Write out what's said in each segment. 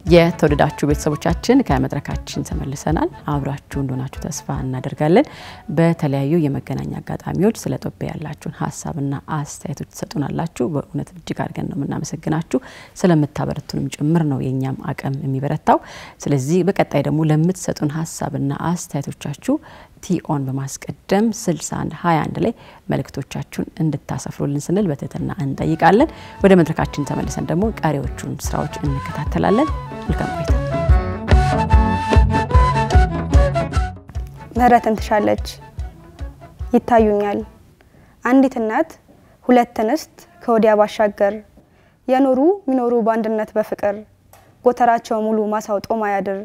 የተወደዳችሁ ቤተሰቦቻችን ከመድረካችን ተመልሰናል። አብራችሁ እንደሆናችሁ ተስፋ እናደርጋለን። በተለያዩ የመገናኛ አጋጣሚዎች ስለ ጦቢያ ያላችሁን ሀሳብና አስተያየቶች ትሰጡናላችሁ። በእውነት እጅግ አድርገን ነው የምናመሰግናችሁ። ስለምታበረቱንም ጭምር ነው የእኛም አቅም የሚበረታው። ስለዚህ በቀጣይ ደግሞ ለምትሰጡን ሀሳብና አስተያየቶቻችሁ ቲኦን በማስቀደም 61 21 ላይ መልእክቶቻችሁን እንድታሰፍሩልን ስንል በትህትና እንጠይቃለን። ወደ መድረካችን ተመልሰን ደግሞ ቀሪዎቹን ስራዎች እንከታተላለን። መልካም ቆይታ። ምህረትን ትሻለች ይታዩኛል። አንዲት እናት ሁለት እንስት ከወዲያ ባሻገር የኖሩ ሚኖሩ በአንድነት በፍቅር ጎተራቸው ሙሉ ማሳው ጦም አያድር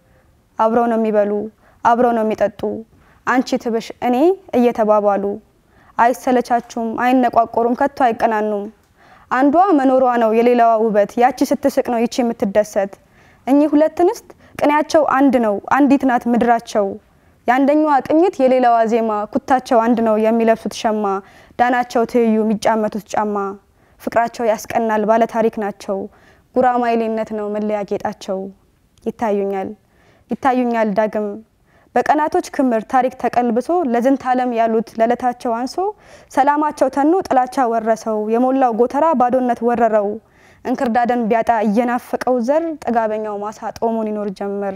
አብረው ነው የሚበሉ አብረው ነው የሚጠጡ አንቺ ትብሽ እኔ እየተባባሉ አይሰለቻችሁም፣ አይነቋቆሩም፣ ከቶ አይቀናኑም። አንዷ መኖሯ ነው የሌላዋ ውበት፣ ያቺ ስትስቅ ነው ይቺ የምትደሰት። እኚህ ሁለት እንስት ቅኔያቸው አንድ ነው፣ አንዲት ናት ምድራቸው። የአንደኛዋ ቅኝት የሌላዋ ዜማ፣ ኩታቸው አንድ ነው የሚለብሱት ሸማ፣ ዳናቸው ትይዩ የሚጫመቱት ጫማ። ፍቅራቸው ያስቀናል፣ ባለ ታሪክ ናቸው። ጉራማይሌነት ነው መለያ ጌጣቸው። ይታዩኛል ይታዩኛል ዳግም በቀናቶች ክምር ታሪክ ተቀልብሶ ለዝንት ዓለም ያሉት ለዕለታቸው አንሶ ሰላማቸው ተኖ ጥላቻ ወረሰው የሞላው ጎተራ ባዶነት ወረረው እንክርዳደን ቢያጣ እየናፈቀው ዘር ጥጋበኛው ማሳ ጦሙን ይኖር ጀመር።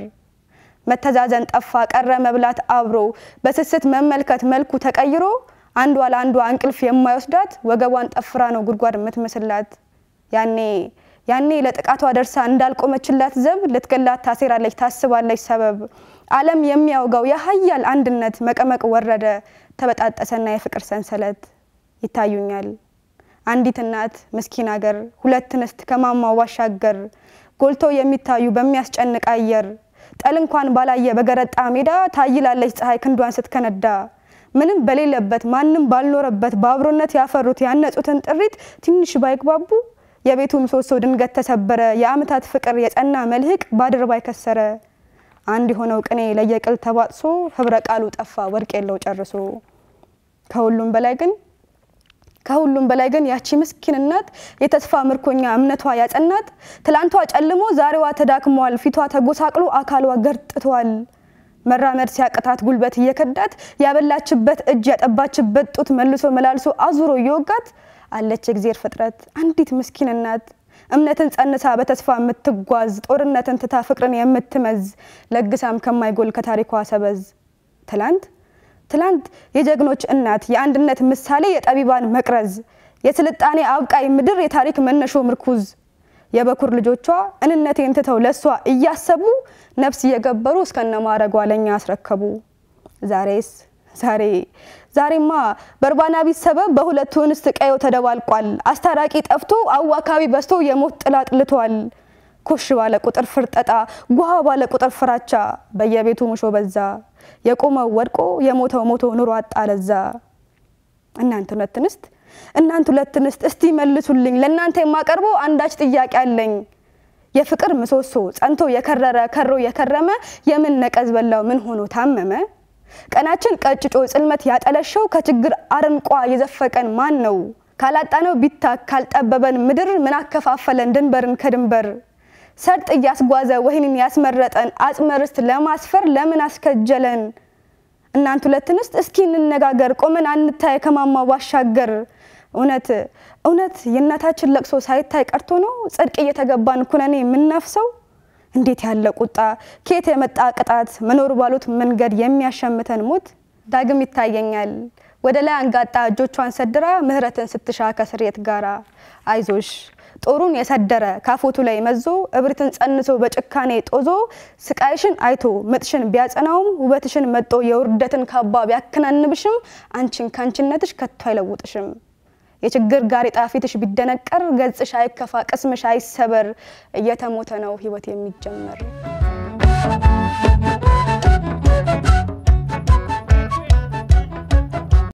መተዛዘን ጠፋ ቀረ መብላት አብሮ በስስት መመልከት መልኩ ተቀይሮ አንዷ ለአንዷ እንቅልፍ የማይወስዳት ወገቧን ጠፍራ ነው ጉድጓድ የምትመስላት ያኔ ያኔ ለጥቃቷ ደርሳ እንዳልቆመችላት ዘብ ልትገላት ታሴራለች ታስባለች ሰበብ ዓለም የሚያውጋው የሀያል አንድነት መቀመቅ ወረደ ተበጣጠሰና የፍቅር ሰንሰለት ይታዩኛል። አንዲት እናት ምስኪን አገር ሁለት እንስት ከማማው ባሻገር ጎልተው የሚታዩ በሚያስጨንቅ አየር ጠል እንኳን ባላየ በገረጣ ሜዳ ታይላለች ፀሐይ ክንዷን ስትከነዳ ምንም በሌለበት ማንም ባልኖረበት በአብሮነት ያፈሩት ያነጹትን ጥሪት ትንሽ ባይግባቡ የቤቱ ምሰሶ ድንገት ተሰበረ። የአመታት ፍቅር የጸና መልህቅ ባድርባይ ከሰረ። አንድ የሆነው ቅኔ ለየቅል ተባጥሶ ህብረ ቃሉ ጠፋ ወርቅ የለው ጨርሶ። ከሁሉም በላይ ግን ከሁሉም በላይ ግን ያቺ ምስኪን እናት የተስፋ ምርኮኛ እምነቷ ያጸናት ትላንቷ ጨልሞ ዛሬዋ ተዳክሟል። ፊቷ ተጎሳቅሎ አካሏ ገርጥቷል። መራመድ ሲያቅታት ጉልበት እየከዳት ያበላችበት እጅ ያጠባችበት ጡት መልሶ መላልሶ አዙሮ እየወጋት አለች የእግዜር ፍጥረት አንዲት ምስኪን እናት እምነትን ጸንሳ በተስፋ የምትጓዝ ጦርነትን ትታ ፍቅርን የምትመዝ ለግሳም ከማይጎል ከታሪኳ ሰበዝ ትላንት ትላንት የጀግኖች እናት የአንድነት ምሳሌ የጠቢባን መቅረዝ የስልጣኔ አብቃይ ምድር የታሪክ መነሾ ምርኩዝ የበኩር ልጆቿ እንነቴን ትተው ለሷ እያሰቡ ነፍስ እየገበሩ እስከነማረጓ ለኛ አስረከቡ። ዛሬስ ዛሬ ዛሬማ በርባና ቢስ ሰበብ በሁለቱ እንስት ቀዮ ተደባልቋል። አስታራቂ ጠፍቶ አዋካቢ በዝቶ የሞት ጥላ ጥልቷል። ኮሽ ባለ ቁጥር ፍርጠጣ፣ ጓ ባለ ቁጥር ፍራቻ፣ በየቤቱ ሙሾ በዛ። የቆመው ወድቆ የሞተው ሞቶ ኑሮ አጣለዛ። እናንተ ሁለት እንስት እናንተ ሁለት እንስት እስቲ መልሱልኝ፣ ለእናንተ የማቀርበው አንዳች ጥያቄ አለኝ። የፍቅር ምሰሶ ጸንቶ የከረረ ከሮ የከረመ የምን ነቀዝ በላው ምን ሆኖ ታመመ? ቀናችን ቀጭጮ ጽልመት ያጠለሸው ከችግር አረንቋ የዘፈቀን ማን ነው? ካላጣነው ቢታክ ካልጠበበን ምድር ምን አከፋፈለን ድንበርን ከድንበር? ሰርጥ እያስጓዘ ወህኒን ያስመረጠን አጽመ ርስት ለማስፈር ለምን አስከጀለን? እናንተ ሁለት እንስት እስኪ እንነጋገር፣ ቆመን አንታይ ከማማው ባሻገር። እውነት እውነት የእናታችን ለቅሶ ሳይታይ ቀርቶ ነው ጽድቅ እየተገባን ኩነኔ የምናፍሰው? እንዴት ያለ ቁጣ! ከየት የመጣ ቅጣት! መኖር ባሉት መንገድ የሚያሸምተን ሞት ዳግም ይታየኛል። ወደ ላይ አንጋጣ እጆቿን ሰድራ ምህረትን ስትሻ ከስሬት ጋራ አይዞሽ ጦሩን የሰደረ ካፎቱ ላይ መዞ እብሪትን ጸንሶ በጭካኔ ጦዞ ስቃይሽን አይቶ ምጥሽን ቢያጸናውም ውበትሽን መጦ የውርደትን ካባ ቢያከናንብሽም አንቺን ካንቺነትሽ ከቶ አይለውጥሽም። የችግር ጋሬጣ ፊትሽ ቢደነቀር ገጽሽ አይከፋ ቅስምሽ አይሰበር። እየተሞተ ነው ህይወት የሚጀመር